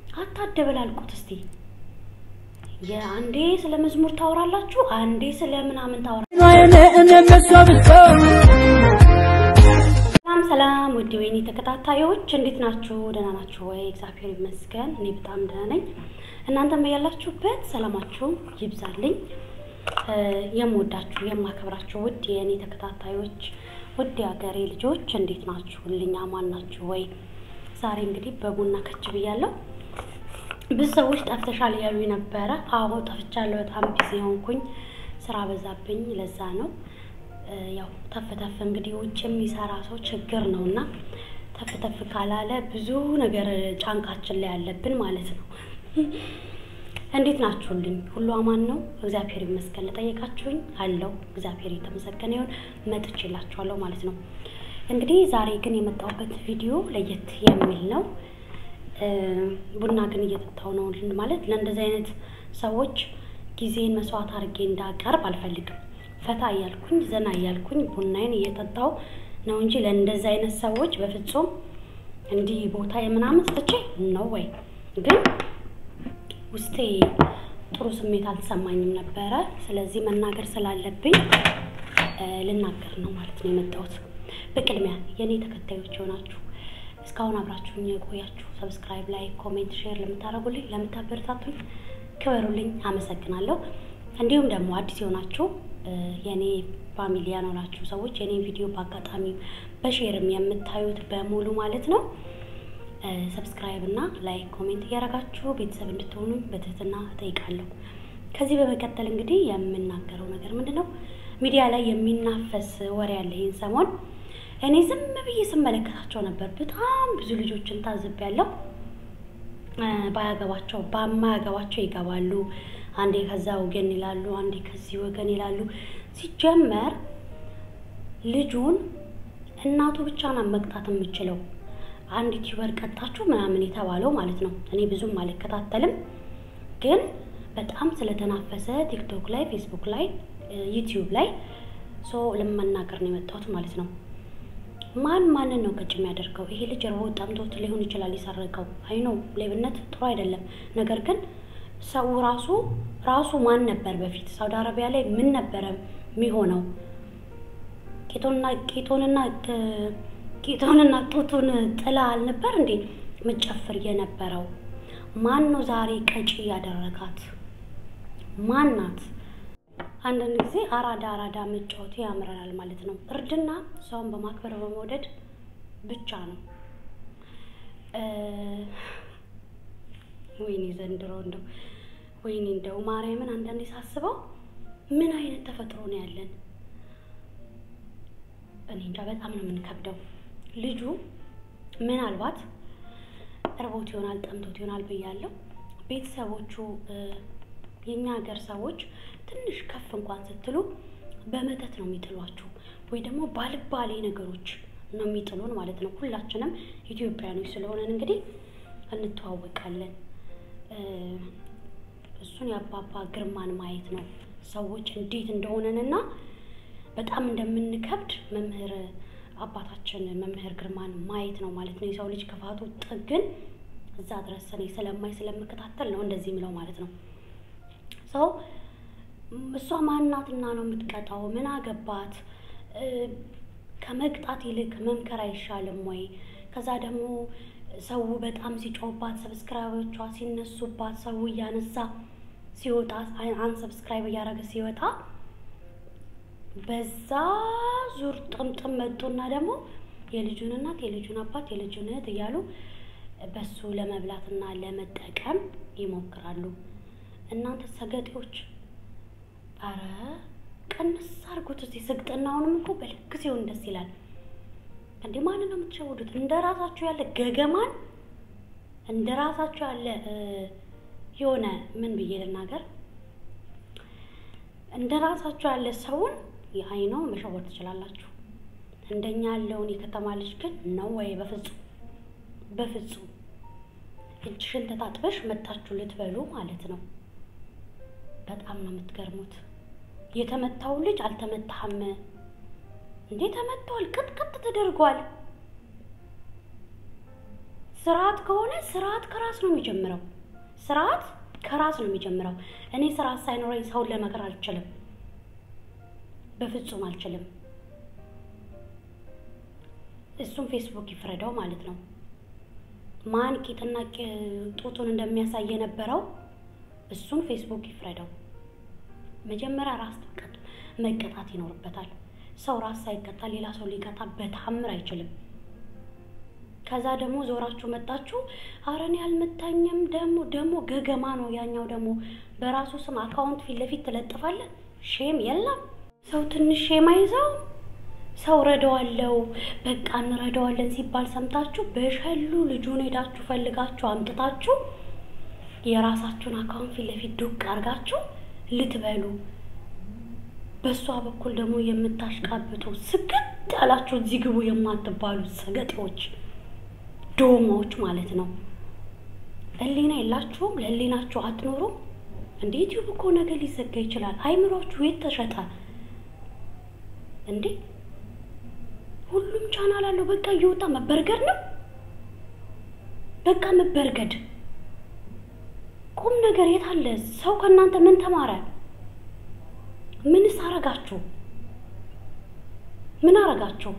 አታደበላልቁት እስቲ። የአንዴ ስለ መዝሙር ታወራላችሁ፣ አንዴ ስለ ምናምን ታወራ ሰላም ሰላም፣ ውድ ወይኔ ተከታታዮች እንዴት ናችሁ? ደህና ናችሁ ወይ? እግዚአብሔር ይመስገን እኔ በጣም ደህና ነኝ። እናንተም ያላችሁበት ሰላማችሁ ይብዛልኝ። የምወዳችሁ የማከብራችሁ ውድ የእኔ ተከታታዮች ውድ የሀገሬ ልጆች እንዴት ናችሁልኝ? አማን ናችሁ ወይ? ዛሬ እንግዲህ በቡና ከች ብያለሁ። ብዙ ሰዎች ጠፍተሻል ያሉ ነበረ። አዎ ጠፍቻለሁ። በጣም ቢዚ ሆንኩኝ፣ ስራ በዛብኝ። ለዛ ነው ያው ተፍ ተፍ እንግዲህ ውጭ የሚሰራ ሰው ችግር ነው እና ተፍ ተፍ ካላለ ብዙ ነገር ጫንቃችን ላይ ያለብን ማለት ነው። እንዴት ናችሁልኝ? ሁሉ አማን ነው? እግዚአብሔር ይመስገን። ለጠየቃችሁኝ አለው እግዚአብሔር የተመሰገነ ይሁን። መጥቼላችኋለሁ ማለት ነው። እንግዲህ ዛሬ ግን የመጣሁበት ቪዲዮ ለየት የሚል ነው። ቡና ግን እየጠጣሁ ነው ማለት ለእንደዚህ አይነት ሰዎች ጊዜን መስዋዕት አድርጌ እንዳቀርብ አልፈልግም። ፈታ እያልኩኝ ዘና እያልኩኝ ቡናዬን እየጠጣሁ ነው እንጂ ለእንደዚህ አይነት ሰዎች በፍጹም እንዲህ ቦታ የምናምን ሰጥቼ ነው ወይ ግን ውስጤ ጥሩ ስሜት አልተሰማኝም ነበረ። ስለዚህ መናገር ስላለብኝ ልናገር ነው ማለት ነው የመጣሁት። በቅድሚያ የእኔ ተከታዮች የሆናችሁ እስካሁን አብራችሁኝ የቆያችሁ ሰብስክራይብ፣ ላይ ኮሜንት፣ ሼር ለምታደርጉልኝ ለምታበረታቱኝ ክበሩልኝ፣ አመሰግናለሁ። እንዲሁም ደግሞ አዲስ የሆናችሁ የእኔ ፋሚሊ ያኖራችሁ ሰዎች የእኔ ቪዲዮ በአጋጣሚ በሼርም የምታዩት በሙሉ ማለት ነው ሰብስክራይብ እና ላይክ ኮሜንት እያደረጋችሁ ቤተሰብ እንድትሆኑ በትህትና እጠይቃለሁ። ከዚህ በመቀጠል እንግዲህ የምናገረው ነገር ምንድን ነው? ሚዲያ ላይ የሚናፈስ ወሬ ያለ ይህን ሰሞን እኔ ዝም ብዬ ስመለከታቸው ነበር። በጣም ብዙ ልጆችን ታዝቤያለሁ። ባያገባቸው በማያገባቸው ይገባሉ። አንዴ ከዛ ወገን ይላሉ፣ አንዴ ከዚህ ወገን ይላሉ። ሲጀመር ልጁን እናቱ ብቻ ናት መቅጣት የምችለው አንድ ዩቲዩበር ቀጣችሁ ምናምን የተባለው ማለት ነው። እኔ ብዙም አልከታተልም፣ ግን በጣም ስለተናፈሰ ቲክቶክ ላይ፣ ፌስቡክ ላይ፣ ዩቲዩብ ላይ ሶ ለመናገር ነው የመጣሁት ማለት ነው። ማን ማንን ነው ቀጭ የሚያደርገው? ይሄ ልጅ እርቦ ጠምቶት ሊሆን ይችላል የሰረቀው። አይኖ ሌብነት ጥሩ አይደለም። ነገር ግን ሰው ራሱ ራሱ ማን ነበር በፊት ሳውዲ አረቢያ ላይ ምን ነበረ የሚሆነው? ቄጦንና ቄጦንና ጌታውንና ጡቱን ጥላ አልነበር እንዴ ምጨፍር የነበረው? ማን ነው ዛሬ ቀጪ ያደረጋት? ማን ናት? አንዳንድ ጊዜ አራዳ አራዳ መጫወቱ ያምረናል ማለት ነው። እርድና ሰውን በማክበር በመውደድ ብቻ ነው። ወይኔ ዘንድሮ እንደው ወይኔ እንደው ማርያምን አንዳንዴ ሳስበው ምን አይነት ተፈጥሮ ነው ያለን? እኔ እንጃ በጣም ነው የምንከብደው። ልጁ ምናልባት እርቦት ይሆናል ጠምቶት ይሆናል ብያለሁ። ቤተሰቦቹ የእኛ ሀገር ሰዎች ትንሽ ከፍ እንኳን ስትሉ በመተት ነው የሚጥሏችሁ፣ ወይ ደግሞ ባልባሌ ነገሮች ነው የሚጥሉን ማለት ነው። ሁላችንም ኢትዮጵያኖች ስለሆነን እንግዲህ እንተዋወቃለን። እሱን የአባባ ግርማን ማየት ነው ሰዎች እንዴት እንደሆነንና በጣም እንደምንከብድ መምህር አባታችን መምህር ግርማን ማየት ነው ማለት ነው። የሰው ልጅ ክፋቱ ጥግን እዛ ድረስ እኔ ስለማይ ስለምከታተል ነው እንደዚህ ምለው ማለት ነው። ሰው እሷ ማናትና ነው የምትቀጣው? ምን አገባት? ከመቅጣት ይልቅ መምከር አይሻልም ወይ? ከዛ ደግሞ ሰው በጣም ሲጮህባት፣ ሰብስክራይቦቿ ሲነሱባት፣ ሰው እያነሳ ሲወጣ አን ሰብስክራይብ እያደረገ ሲወጣ በዛ ዙር ጥምጥም መጡና ደግሞ የልጁን እናት የልጁን አባት የልጁን እህት እያሉ በሱ ለመብላትና ለመጠቀም ይሞክራሉ። እናንተ ሰገጤዎች፣ አረ ቀንስ አድርጉት እስኪ። ስግጥናውንም እኮ በልክ ሲሆን ደስ ይላል። እንዴ ማንን ነው የምትሸውዱት? እንደ ራሳችሁ ያለ ገገማን እንደ ራሳችሁ ያለ የሆነ ምን ብዬ ልናገር፣ እንደ ራሳችሁ ያለ ሰውን የአይ ነው መሸወር ትችላላችሁ። እንደኛ ያለውን የከተማ ልጅ ግን ነው ወይ? በፍጹም በፍጹም። እጅሽን ተጣጥበሽ መታችሁ ልትበሉ ማለት ነው። በጣም ነው የምትገርሙት። የተመታው ልጅ አልተመታህም እንዴ? ተመቷል፣ ቅጥቅጥ ተደርጓል። ስርዓት ከሆነ ስርዓት ከራስ ነው የሚጀምረው። ስርዓት ከራስ ነው የሚጀምረው። እኔ ስርዓት ሳይኖረኝ ሰውን ለመከር አልችልም፣ በፍጹም አልችልም። እሱም ፌስቡክ ይፍረደው ማለት ነው። ማን ቂጥና ጡቱን እንደሚያሳይ የነበረው እሱን ፌስቡክ ይፍረደው። መጀመሪያ ራስ መቀጣት ይኖርበታል። ሰው ራስ ሳይቀጣ ሌላ ሰው ሊቀጣ በታምር አይችልም። ከዛ ደግሞ ዞራችሁ መጣችሁ፣ ኧረ እኔ አልመታኝም። ደግሞ ደግሞ ገገማ ነው ያኛው። ደግሞ በራሱ ስም አካውንት ፊት ለፊት ትለጥፋለህ። ሼም የለም ሰው ትንሽ ሼም አይዘው ሰው ረዳዋለው በቃ እንረዳዋለን ሲባል ሰምታችሁ በሸሉ ልጁን ሄዳችሁ ፈልጋችሁ አምጥታችሁ የራሳችሁን አካውንት ፊት ለፊት ዱቅ አድርጋችሁ ልትበሉ በእሷ በኩል ደግሞ የምታሽቃብጡ ስግጥ ያላችሁ እዚህ ግቡ የማትባሉ ሰገጤዎች ዶማዎች ማለት ነው። ሕሊና የላችሁም? ለሕሊናችሁ አትኖሩም እንዴ? ዩቲዩብ እኮ ነገ ሊዘጋ ይችላል። አይምሯችሁ የት ተሸጠ እንዴ? ሁሉም ቻናል አለው። በቃ እየወጣ መበርገድ ነው። በቃ መበርገድ። ቁም ነገር የት አለ? ሰው ከእናንተ ምን ተማረ? ምንስ አረጋችሁ? ምን አረጋችሁ?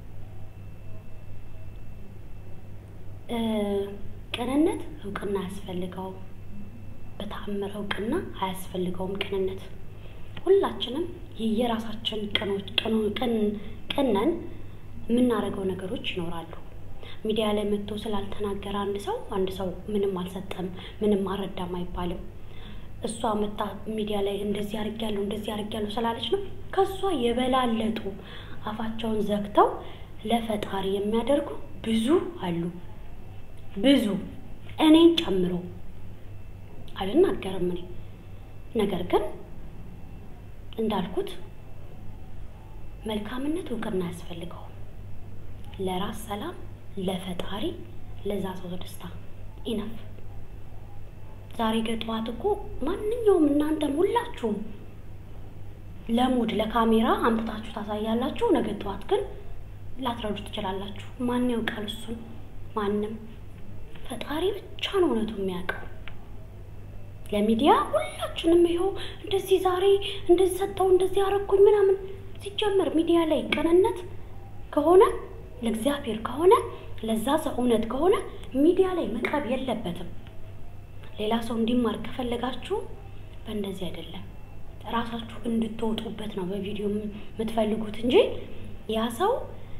ቅንነት እውቅና አያስፈልገውም። በተአምር እውቅና አያስፈልገውም ቅንነት። ሁላችንም የየራሳችን ቅኖች ቅነን የምናደርገው ነገሮች ይኖራሉ። ሚዲያ ላይ መጥቶ ስላልተናገረ አንድ ሰው አንድ ሰው ምንም አልሰጠም፣ ምንም አልረዳም አይባልም። እሷ መታ ሚዲያ ላይ እንደዚህ አድርጊያለሁ እንደዚህ አድርጊያለሁ ስላለች ነው። ከእሷ የበላለጡ አፋቸውን ዘግተው ለፈጣሪ የሚያደርጉ ብዙ አሉ። ብዙ እኔን ጨምሮ አልናገርም እኔ ነገር ግን እንዳልኩት መልካምነት እውቅና አያስፈልገውም። ለራስ ሰላም፣ ለፈጣሪ፣ ለዛ ሰው ደስታ ኢነፍ። ዛሬ ገጠዋት እኮ ማንኛውም እናንተም ሁላችሁም ለሙድ ለካሜራ አምጥታችሁ ታሳያላችሁ። ነገ ጠዋት ግን ላትረዱ ትችላላችሁ። ማን ያውቃል? እሱን ማንም ፈጣሪ ብቻ ነው እውነቱ የሚያውቀው። ለሚዲያ ሁላችንም ይኸው እንደዚህ ዛሬ እንደዚህ ሰጠው እንደዚህ አረኩኝ ምናምን። ሲጀመር ሚዲያ ላይ ቅንነት ከሆነ ለእግዚአብሔር ከሆነ ለዛ ሰው እውነት ከሆነ ሚዲያ ላይ መቅረብ የለበትም። ሌላ ሰው እንዲማር ከፈለጋችሁ በእንደዚህ አይደለም፣ ራሳችሁ እንድትወጡበት ነው በቪዲዮ የምትፈልጉት እንጂ ያ ሰው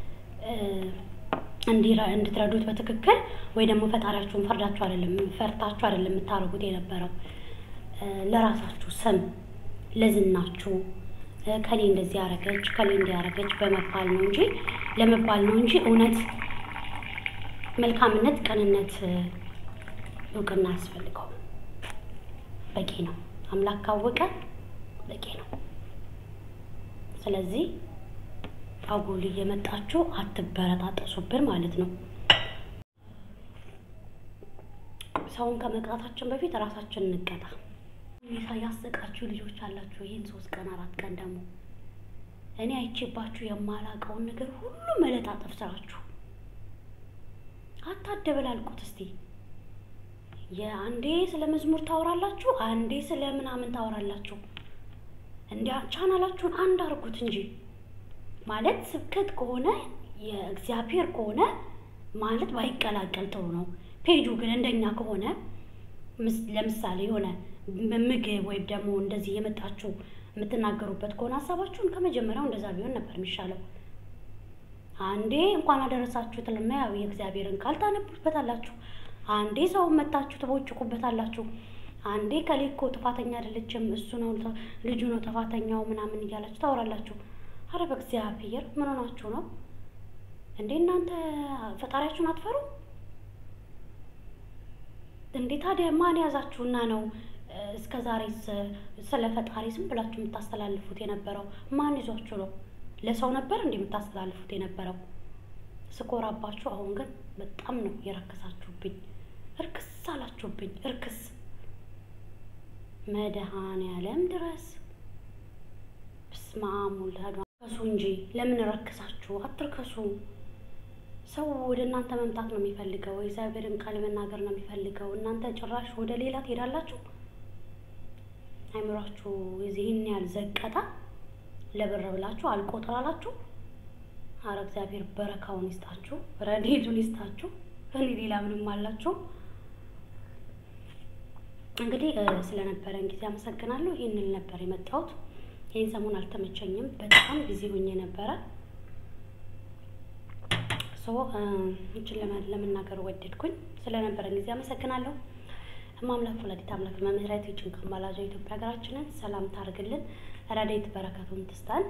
እንድትረዱት በትክክል ወይ ደግሞ ፈጣሪያችሁን ፈርዳችሁ አይደለም ፈርታችሁ አይደለም የምታደርጉት የነበረው ለራሳችሁ ስም ለዝናችሁ ከሌ እንደዚህ ያረገች ከሌ እንዲህ ያረገች በመባል ነው እንጂ ለመባል ነው እንጂ እውነት መልካምነት፣ ቅንነት እውቅና አያስፈልገውም። በቂ ነው። አምላክ ካወቀ በቂ ነው። ስለዚህ አጉል እየመጣችሁ አትበረታጠሱብን ማለት ነው። ሰውን ከመቅጣታችን በፊት ራሳችን እንቀጣ። ሁኔታ ያሰቃችሁ ልጆች አላችሁ። ይህን ሶስት ቀን አራት ቀን ደግሞ እኔ አይቼባችሁ የማላውቀውን ነገር ሁሉ መለጣጠፍ ስራችሁ። አታደበላልቁት እስቲ። የአንዴ ስለ መዝሙር ታወራላችሁ፣ አንዴ ስለ ምናምን ታወራላችሁ። እንዲያ ቻናላችሁን አንድ አድርጉት እንጂ ማለት ስብከት ከሆነ የእግዚአብሔር ከሆነ ማለት ባይቀላቀል ጥሩ ነው። ፔጁ ግን እንደኛ ከሆነ ለምሳሌ የሆነ ምግብ ወይም ደግሞ እንደዚህ የመጣችሁ የምትናገሩበት ከሆነ ሀሳባችሁን ከመጀመሪያው እንደዛ ቢሆን ነበር የሚሻለው። አንዴ እንኳን አደረሳችሁ ትልና ያው የእግዚአብሔርን ቃል ታነቡበታላችሁ። አንዴ ሰውን መታችሁ ትቦጭቁበታላችሁ። አንዴ ከሌ እኮ ጥፋተኛ አይደለችም እሱ ነው ልጁ ነው ጥፋተኛው ምናምን እያላችሁ ታወራላችሁ። አረ በእግዚአብሔር ምን ሆናችሁ ነው እንዴ እናንተ? ፈጣሪያችሁን አትፈሩ እንዴ? ታዲያ ማን ያዛችሁና ነው እስከ ዛሬ ስለ ፈጣሪ ዝም ብላችሁ የምታስተላልፉት የነበረው? ማን ይዟችሁ ነው? ለሰው ነበር እንዴ የምታስተላልፉት የነበረው? ስኮራባችሁ። አሁን ግን በጣም ነው የረከሳችሁብኝ። እርክስ አላችሁብኝ። እርክስ መድኃኔዓለም ድረስ በስመ አብ ወወልድ ከሱ እንጂ ለምን ረክሳችሁ? አትርከሱ። ሰው ወደ እናንተ መምጣት ነው የሚፈልገው፣ የእግዚአብሔርን ቃል መናገር ነው የሚፈልገው። እናንተ ጭራሽ ወደ ሌላ ትሄዳላችሁ። አይምሯችሁ የዚህን ያህል ዘቀጣ ለብር ብላችሁ አልቆጥራላችሁ። አረ እግዚአብሔር በረካውን ይስጣችሁ፣ ረድኤቱን ይስጣችሁ። እኔ ሌላ ምንም አላችሁ። እንግዲህ ስለነበረን ጊዜ አመሰግናለሁ። ይህንን ነበር የመጣሁት። ይህን ሰሞን አልተመቸኝም፣ በጣም ጊዜ ሆኜ ነበረ። ሶ እችን ለመናገር ወደድኩኝ። ስለነበረን ጊዜ አመሰግናለሁ። ማምላክ ወላዲተ አምላክ መምህረት የጭንቅ አማላጇ ኢትዮጵያ ሀገራችንን ሰላም ታርግልን፣ ረድኤት በረከቱን ትስጠን።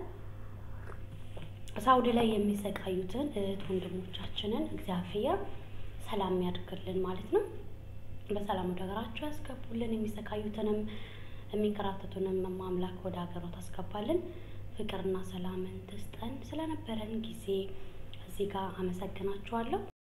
ሳውዲ ላይ የሚሰቃዩትን እህት ወንድሞቻችንን እግዚአብሔር ሰላም ያድርግልን ማለት ነው። በሰላም ወደ ሀገራቸው ያስገቡልን። የሚሰቃዩትንም የሚንከራተቱንም ማምላክ ወደ ሀገሯ ታስገባልን። ፍቅርና ሰላምን ትስጠን። ስለነበረን ጊዜ እዚህ ጋር አመሰግናችኋለሁ።